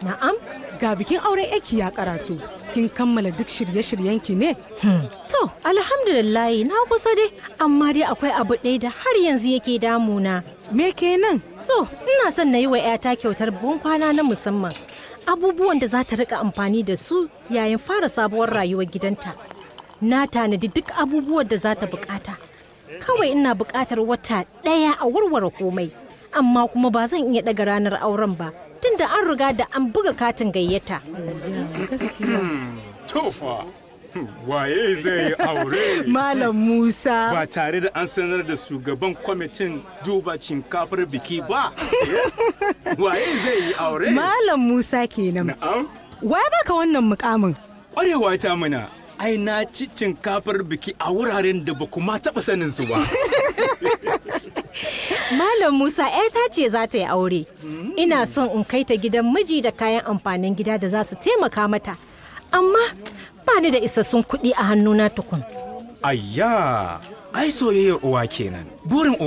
Na'am? Ga bikin auren yaki ya karatu. Kin kammala duk shirye-shiryenki ne? To, alhamdulillahi na kusa dai, amma dai akwai abu ɗaya da har yanzu yake damuna. Me kenan? To, ina son na yi wa 'yata kyautar buhun kwana na musamman. Abubuwan da za ta rika amfani da su yayin fara sabuwar rayuwar gidanta. Na tanadi duk abubuwan da za ta bukata. Kawai ina bukatar wata ɗaya a warware komai. Amma kuma ba zan iya ɗaga ranar auren ba, tunda an riga da an buga katin gayyata. Ya gaskiya. Tofa, waye zai yi aure Malam Musa. ba tare da an sanar da shugaban kwamitin duba shinkafar biki ba? Waye zai yi aure? Malam Musa kenan. Na'am, Wai baka wannan mukamin? ƙwarewa ta mana. Ai na ci shinkafar biki a wuraren da ba kuma taɓa sanin su ba. Malam Musa ‘yata ce za ta yi aure. Ina son in kai ta gidan miji da kayan amfanin gida da za su taimaka mata. Amma ba ni da isassun kuɗi a hannuna tukun. Ayya, ai soyayyar uwa kenan. Burin